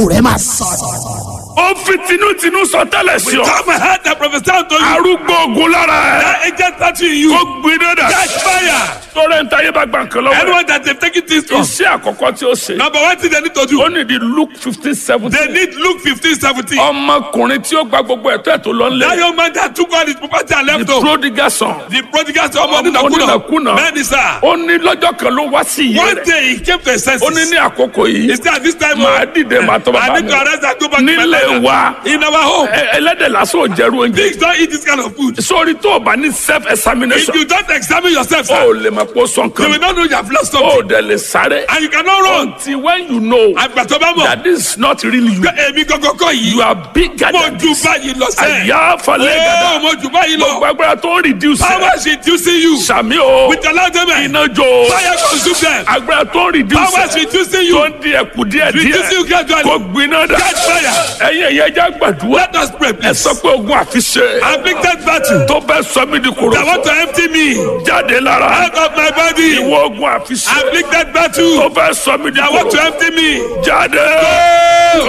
rẹ máa sọ̀rọ̀. ó fi tinútinú sọ tẹ́lẹ̀ sí ọ. Come and heard the prophecy unto you. arúgbó ogun lára ẹ. That agent touching you. kó gbiná dà. Catch fire. tọ́lẹ̀ ń tayé bá gbà nǹkan lọ́wọ́. Anyone that they've taken things from. iṣẹ́ àkọ́kọ́ tí ó ṣe. Number one thing they need to do. ó ní di luke fifteen They seventeen. need Luke fifteen seventeen. ọmọkùnrin tí ó gba gbogbo ẹ̀tọ́ ẹ̀ tó lọ That nílé. young man that took all his property and the left home. prodigal son. The prodigal son ọmọ Ọmọ onínàkúnà. onínàkúnà. Bẹ́ẹ̀ni sá. ó ní lọ́jọ́ kan ló wá sí iye One rẹ̀. day he came to his senses. ó ní ní àkókò yìí. He said at this time. màá dìde màá tọ́ bàbá I need to mi. arrest and go back to my nílé father. wa In our home. ẹ- ẹlẹ́dẹ̀ lásán ò jẹ́rú oúnjẹ. Pigs don't eat this kind of food. sórí tó o bá ní self If examination. you don't examine yourself, o sir, ò lè mọ̀ pé o sọ you nǹkan. will not know you have lost o something. ò dẹ̀ lè sáré. And you cannot run. until when you know Àgbà tó bá mọ̀. that this is not really you. Pé èmi gangan kọ́ yìí. you are bigger Mo than ju this. báyìí lọ sẹ́ẹ̀. àyà falẹ̀ Oh, gàdá. mo ju báyìí lọ. gbogbo agbára tó ń reduce Power ẹ. is reducing you. sàmì o With the loud amen. iná jó Fire consume them. agbára tó ń reduce Power is ẹ. reducing you. tó ń di ẹkù díẹ̀ Reducing you díẹ̀ gradually. kò gbiná dà. Catch fire. ẹ̀yin ẹ̀yẹ ẹja gbàdúrà. Let us pray ẹ please. sọ pé ogun àfiṣe. Afflicted battle. tó bẹ́ sọ mí di koro. That want to empty me jáde lára. out of my body. ìwọ ogun àfiṣe. Afflicted battle. tó bẹ́ sọ mí di That want to koro. empty me. jáde.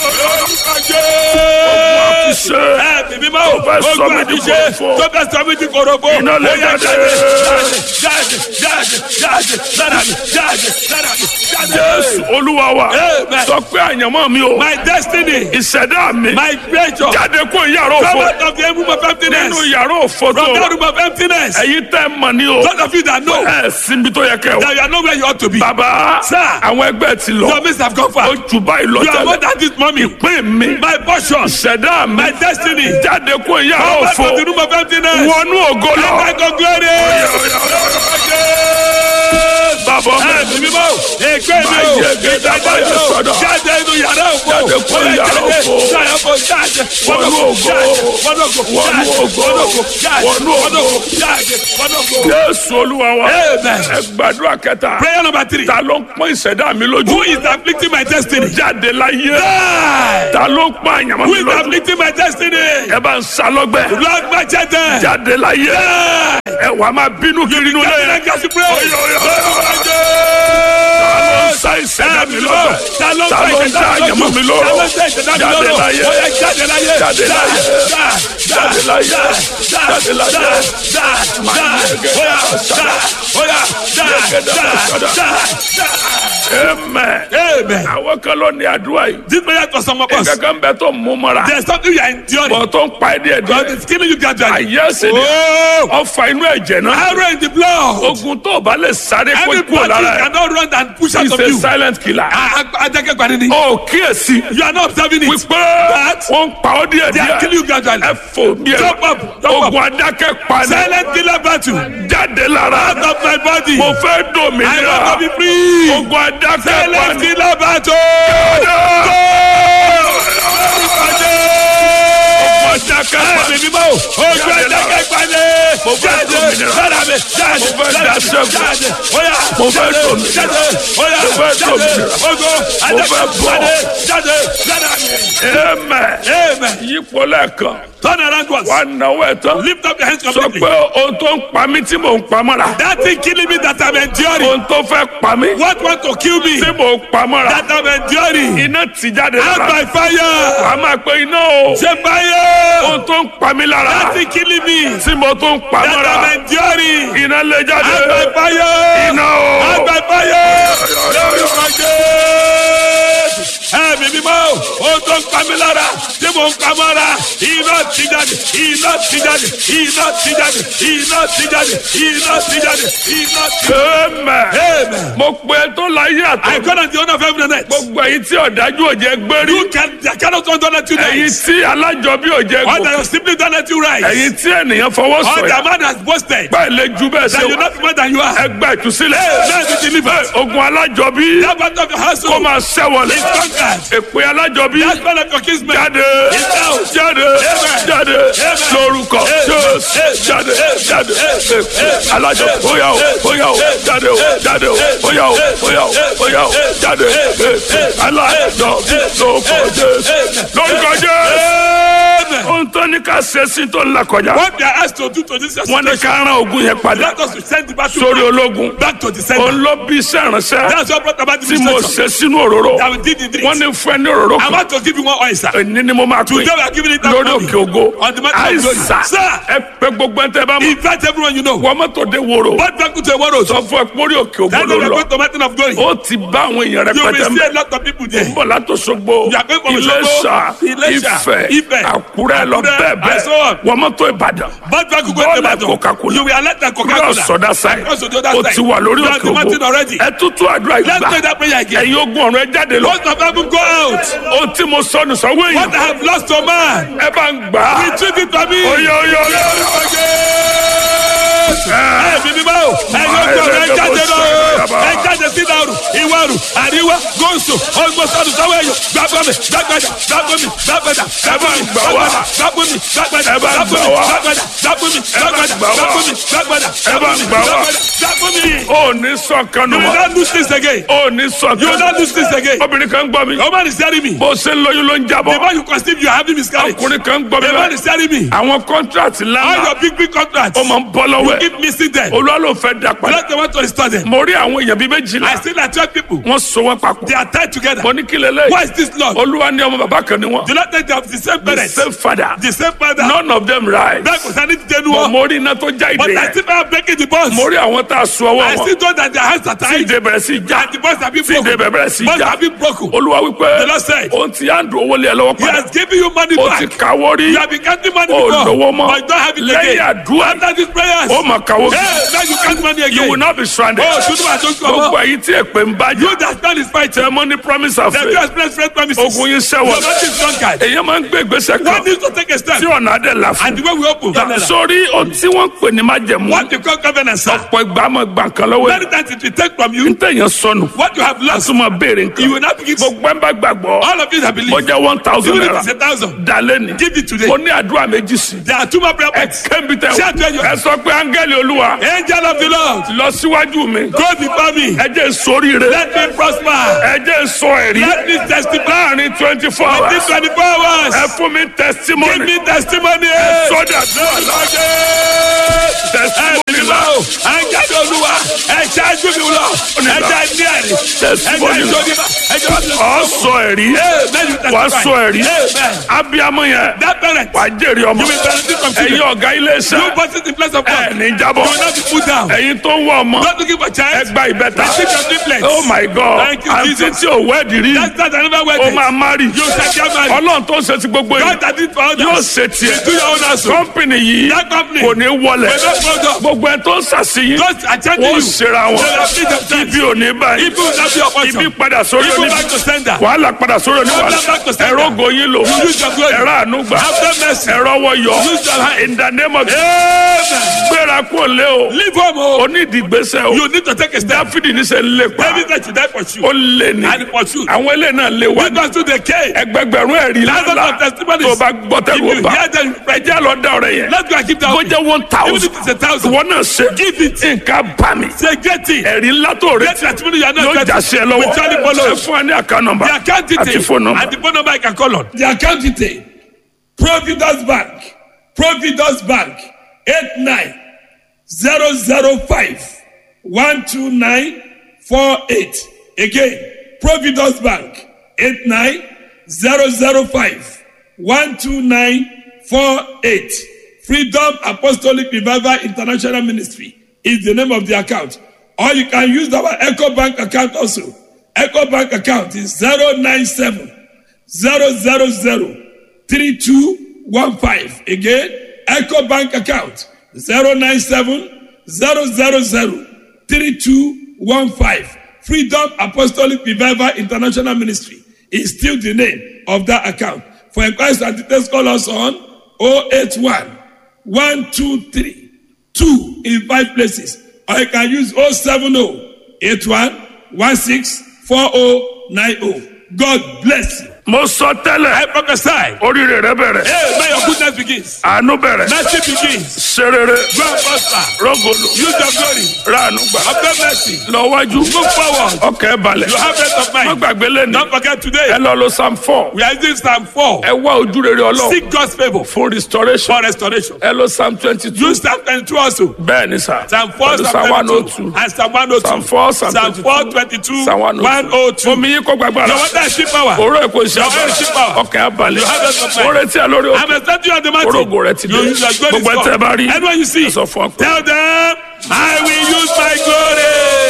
ogun àfiṣe. Ẹ̀mí mímọ́ Tó fẹ́ sọ ogun mí di àfiṣe kòròfo. tó fẹ́ sọ mí di kòròfo. Iná lè Ó yá, jáde. jáde jáde jáde lára mi jáde lára mi jáde. jésù olúwa wa. Amen. sọ pé àyànmọ́ mi o. My destiny, ìṣẹ̀dá mi. my creature, jáde kó yàrá come òfo. out of the room of emptiness. nínú yàrá òfo tó From that wà. room of emptiness. ẹ̀yin tẹ́ mọ̀ ní o. Those of you that know ẹ sinbi tó yẹ kẹ́ o. that you are not where you ought to be. bàbá Sir. àwọn ẹgbẹ́ ti lọ. Your mates have gone far. ó jù báyìí lọ You are more tẹ́lẹ̀. than this mommy. ìpín mi. My portion, ìṣẹ̀dá mi. my destiny. jáde kó yàrá Come out òfo. of the room of emptiness. wọnú ògo lọ. Come back to glory. bàbá mi. Ẹ̀mí mímọ́, ègbé mi Máa o, yẹ gẹ́gẹ́ bá yẹ sọ̀dọ̀. jáde inú yàrá òfo, Jáde kúrò Ó yá, yàrá jáde, òfo. jáde òfo, jáde, Wọnú wọnú ògo. jáde, wọnú ògo, Wọnú jáde, ògo. wọnú ògo, jáde, Wọnú wọnú ògo. ògo, jáde, wọnú ògo. jésù olúwa wa. Amen. ẹ gbàdúrà kẹta. Prayer number three. ta ló ń pọ́n ìṣẹ̀dá mi lójú. Who is afflicting my destiny? jáde láyé. Die. ta ló ń pọ́n àyàmọ́ Who mi is lójú. afflicting my destiny? ẹ bá ń sa lọ́gbẹ́. Lord Machete. jáde láyé. Die. ẹ wà á máa bínú kiri inú Jáde lẹ́yìn. lẹ́gàá sí pray. Oyo, oyo, oyo. Lord ta ló ń sa ìṣẹ̀dá mi lọ́gbẹ́. Ta ló ń ta fa ló ń ìṣẹ̀dá sa mi àyàmọ́ mi lójú? Ta ló lọ́rọ̀. ń fa ìṣẹ̀dá mi jáde lọ́rọ̀? láyé. Ó yá, jáde láyé. Jáde láyé. jáde láyé. jáde láyé. amen. Amen. àwọn kan ló ní àdúrà yìí. This prayer for some of us. kankan bẹ tó mú mọ́ra. There's something you are enduring. bọ̀ tó ń pa ẹ́ díẹ̀ God díẹ̀. is killing you gradually. àyè ẹsẹ̀ ni Oh, ọfà inú ẹ̀jẹ̀ náà. arrow in the blood. ogun tó o bá lè sáré kó Every kú battle lára ẹ̀. cannot run and push out is of a you. silent killer. Ajakẹ́gbani ni. ó kíyèsí. You are not observing it. wípé But wọ́n ń pa ọ́ díẹ̀ they are killing díẹ̀. you gradually. ẹ fò bí ẹ. Jump up, jump up. ogun adákẹ́ pa ni. Silent killer battle. jáde lára. Out of my body. mo fẹ́ I dòmìnira. want to be free. ogun adákẹ́ pa Silent ni. killer battle. ogun adákẹ́ pa Ẹ̀mí ni. mímọ́. Ojú Ajakẹ́gbani. Mo fẹ́ Jáde. dòmìnira. Lára mi. Jáde. Mo fẹ́ Lára mi. daṣẹ́gun. Jáde. Oya. Mo fẹ́ Jáde. dòmìnira. Jáde. Oya. Mo fẹ́ Jáde. dòmìnira. Ogo. Mo fẹ́ bọ́. Ajakẹ́gbani. Jáde. Lára mi. amen. Amen. yípo lẹ́ẹ̀kan. Turn around once. wà á náwó ẹ̀ tán. Lift up your hands sọ completely. pé ohun tó ń pa mí tí mò ń pa mọ́ra. That thing killing me that I'm enduring. ohun tó fẹ́ pa mí What want to kill me tí mò ń pa mọ́ra. that I'm enduring. iná ti jáde Out lára. by fire. wà á máa pe iná o. Say fire. ohun tó ń pa mí lára. That thing killing me tí mo tó ń pa that mọ́ra. I'm enduring. iná lè Out by jáde. fire. iná Out o. by fire. Lórúkọ Jésù. Ẹ̀mí mímọ́, ó tó ń pa mí lára, tí mò ń pa mọ́ra, iná ti jáde, iná ti jáde, iná ti jáde, iná ti jáde, iná ti jáde, iná ti jáde. amen. Amen. mo pe tó láyé I àtọ́. call on the owner of heaven and earth. gbogbo èyí tí ọ̀dájú ò jẹ́ gbérí. You can, I cannot don't let you èyí nice. tí alájọbí ò jẹ́ Or that gòkè. you simply don't let you rise. èyí tí ènìyàn fọwọ́ Or sọ̀yà. the man has boasted bẹ́ẹ̀ lè ju bẹ́ẹ̀ that ṣe you're wá. not more than you are. ẹgbẹ́ ìtúsílẹ̀. Now be delivered. ogun alájọbí. That part of your kó household máa ṣẹ́wọ̀lẹ̀. is conquered. èpè alájọbí. That part of your kinsmen jáde is down. jáde Amen. jáde Amen. lórúkọ Amen. jésù Amen. jáde jáde Amen. èpè alájọ bóyá o bóyá o jáde o jáde o bóyá o bóyá o bóyá o jáde èpè alájọ lórúkọ jésù lórúkọ jésù Amen. ohun tó ní ká ṣe sí tó ń là kọjá What they are asked to do to this your wọ́n ní situation, ká rán ogun yẹn padà let us to send the battle sórí ológun back to the center. òun ló bí iṣẹ́ ìránṣẹ́ That's what brought about the tí mo situation. ṣe sínú òróró That we did in this. wọ́n ní fún ẹ ní òróró I kan want to give you one oil, sir. èní ni mo máa pè Today we are giving it out lórí money. òkè ògo On the mountain of glory. àìsà Sir. ẹ pé gbogbo ẹ tẹ bá mọ Invite everyone you know. wọ́n mọ́tò dé wòrò What back to a world. sọ fún ẹ pórí òkè ògo That ló day we are lọ going to mountain of glory. ó ti bá àwọn èèyàn You will rẹpẹtẹ see mẹ a lot of people there. bọ̀ látòṣogbo You are going from Iléṣà Òṣogbo, Iléṣà, Ifẹ̀ Ifẹ̀, Àkúrẹ́ lọ Àkúrẹ́, bẹ́ẹ̀ and so bẹ́ẹ̀ on. wọ́n mọ́tò Ìbàdàn But back to go Bọ́ọ̀lù to Ibadan. Coca-Cola. You will alert the Coca-Cola. cross other side Cross to the other ó side. ti wà lórí You are òkè the mountain ògo already. ẹ tútù àdúrà Let's ìgbà pray that prayer again. ẹ̀yin ogun ọ̀run ẹ jáde lọ Most of them go out. ohun tí mo sọnù sọ́wọ́ What èèyàn I have lost to man. ẹ bá ń gbà á Retrieve it for me. oyè oyè oyè Ẹ bí mi bá o. Ẹ yóò gbọ́ ẹ jáde lọ o. Ẹ jáde sí ìdàrú, ìwárù, àríwá, gòsò, ọgbọ́sọ̀dù sáwọ́ ẹ̀yọ. Gbàgbọ́ mi, gbàgbàdà, gbàgbọ́ mi, gbàgbàdà, gbàgbọ́ mi, gbàgbàdà, gbàgbọ́ mi, gbàgbàdà, gbàgbọ́ mi, gbàgbàdà, gbàgbọ́ mi, gbàgbàdà, gbàgbọ́ mi, gbàgbàdà, gbàgbọ́ mi, gbàgbàdà, gbàgbọ́ mi. ó ní sọ̀kan nù You will wá not lose this again. ó ní You will sọ̀kan not lose this again. obìnrin kan gbọ́ mi The woman is telling me. bó ṣe ń lóyún ló ń The jábọ́ more you conceive, you are having miscarriage. The ọkùnrin kan gbọ́ mi man bẹ́ẹ̀ is telling me. àwọn kọ́ńtrátì All lánàá your big, big contracts. ó máa ń bọ́ lọ́wọ́ You ẹ̀ keep missing them. olúwa ló fẹ́ dà padà Let the want to restore them. mo rí àwọn èèyàn bíi méjìlá I see that twelve people. wọ́n so wọ́n papọ̀ They are tied together. mo ní kí lélẹ̀ Why is this Lord? olúwa ní ọmọ bàbá kan ni wọ́n Do not think they have the same the parents. same father The same father. none of them right Bẹ́ẹ̀ kò sani ti dẹnu but wọn. mo rí iná tó já But ìdè I yẹn still am breaking the bonds. mo rí àwọn tá a so ọwọ́ I wọn still know that their hands are tí tied. ìdè bẹ̀rẹ̀ sí já And the bonds have been tí ìdè broken. bẹ̀rẹ̀ sí Bonds já have been broken. olúwa wípé The Lord said, òun ti yá ń dùn owó lé ẹ lọ́wọ́ He padà has given you money ó ti back. káwọ́ rí You have been counting money ó before. lówó mọ́ But you don't have it lẹ́yìn again. àdúrà After these prayers. ó mà káwọ́ Hey, now you count money you will again. not be stranded Oh, Tudu Atonko. gbogbo ẹ̀yin tí èpè ń bá You jà that stand is fighting. tẹ mọ́ ní promise of The faith few express faith promises. ogun yín Your sẹ́wọ̀n body is drunkard. èyàn máa ń gbé ìgbésẹ̀ One kan needs to take a step. tí ọ̀nà adé là fún And the way we open. sórí ohun tí wọ́n ń pè ní májẹ̀mú What you call covenant, sir. ọ̀pọ̀ ìgbà máa gbà kan lọ́wọ́ Many ẹ̀ times it will take from ń you tẹ̀yàn sọnù what you have lost. tún máa béèrè You nǹkan will not begin to. gbogbo ẹ̀ ń bá gbàgbọ́ All of you that believe. ó jẹ́ one thousand Even if naira it's a thousand. dalẹ́ ni Give it today. ó ní àdúrà méjì sí There are two more prayer ẹ points. kẹ́mi tẹ Shout where you ẹ are. sọ pé áńgẹ́lì olúwa Angel of the Lord. lọ síwájú mi Go before me. ẹ jẹ́ sóríire Let me prosper. ẹ jẹ́ sọ ẹ̀rí Let me testify. láàrin twenty four Within hours 24 hours. ẹ fún mi Give testimony me testimony. sọ́dà dúrà testimony la Ẹ̀jẹ̀ olúwa. Ẹ̀jẹ̀ ajú mi lọ. Ẹ̀jẹ̀ ní ẹ̀rí. Ẹ̀jẹ̀ testimony la ìjọba. Ẹ̀jẹ̀ wà lọ. ọ sọ ẹ̀rí wà sọ ẹ̀rí Amen. abiyamọ yẹn That parent. wà jèrè ọmọ You will benefit from ẹ̀yin children. ọ̀gá ilé You iṣẹ́ put it in place of ẹ̀ God. ní You jábọ̀ will not be put down. ẹ̀yin tó ń wọ ọmọ Not looking for child. ẹgbà ìbẹ́ta Receive your triplets. oh my god Thank you, àǹtí Jesus. tí ò wẹ́ẹ̀dì rí That's not another way. ó máa márì You shall get married. ọlọ́run tó ń ṣe ti gbogbo yìí God that did for others. yóò ṣe tiẹ̀ Do your own also. kọ́mpìnì yìí That company. kò ní wọlẹ̀ Will not go down. gbogbo ẹ̀ tó ń ṣàṣeyìn Those attending wọ́n you. ṣera wọn They will feed themselves. ibi ò ní báyìí People will not be your portion. ibi padà sórí People oníbi back to sender. wàhálà padà sórí oníwàhálà Problem back to sender. ẹ̀rọ goyin lò You use your glory. ẹ̀rọ ànúgbà Have mercy. ẹ̀rọ wọyọ Use your hand. in the name of Amen. gbéra kó lé o Leave home. Oh. onídìgbésẹ̀ o You need to take a step. dáfídì ní sẹ́ ń lépa David said to die for you. ó lé ní And for you. àwọn ilé náà lé wá Because to the cave. ẹgbẹgbẹ̀rún ẹ̀rí Thousands lánàá of testimonies. tó bá gbọ́ If tẹ̀lé you o bá hear them, ẹjẹ́ lọ dá ọ̀rẹ́ yẹn let's go and keep that. bó jẹ́ one Even thousand if it's a thousand. wọn náà ṣe Give it. nǹkan bá mi Say get it. ẹ̀rí ńlá tó Get retí testimony you are yóò not já getting. sí ẹ lọ́wọ́ With Charlie Polo. ẹ fún ẹ ní àká nọ́mbà The account àti detail. fóònù nọ́mbà. And the phone number I can call on. The account detail. Providence Bank. Providence Bank. Eight nine zero zero five one two nine four eight. Again, Providence Bank. Eight nine zero zero five one two nine four eight. Freedom Apostolic Revival International Ministry is the name of the account. Or you can use our Echo Bank account also. Echo Bank account is 097 000 3215. Again, Echo Bank account 097 000 3215. Freedom Apostolic Revival International Ministry is still the name of that account. For inquiries and details, call us on 081 123 2 in five places. Or you can use 070 81 16 4090. God bless you. mo sọ tẹ́lẹ̀ I prophesy. oríire rẹ bẹ̀rẹ̀ Hey, may your goodness begins. àánú bẹ̀rẹ̀ Mercy begins. serere Go and prosper. rọgòlò Use your glory. ráàánú gbà Obtain mercy. lọ́wájú Move forward. ọkẹ́ balẹ̀ You have rest of má mind. gbàgbé lẹ́nu Don't forget today. ẹ lọ lo psalm four We are using Psalm 4. ẹ wá ojú rere ọlọ́run Seek God's favor fún restoration for restoration. ẹ lo psalm twenty two Use Psalm 22 also. bẹ́ẹ̀ ni sà Psalm 4, pẹ̀lú Psalm psalm one oh 22, two and Psalm 102. psalm four psalm Psalm twenty 4, two 22, psalm one oh two 102. omi yín kó gbàgbára Your water is cheap power. oró èkó iṣẹ́ Your oil is cheap agbára power. ọkẹ́ abalẹ̀ You have rest of mind. ó retí ẹ lórí I'm òkè expecting you on the mountain. orógo rẹ ti dé You use your glory gbogbo ẹ tẹ bá rí Anyone you see, ẹ sọ fún ọ pé tell them, I will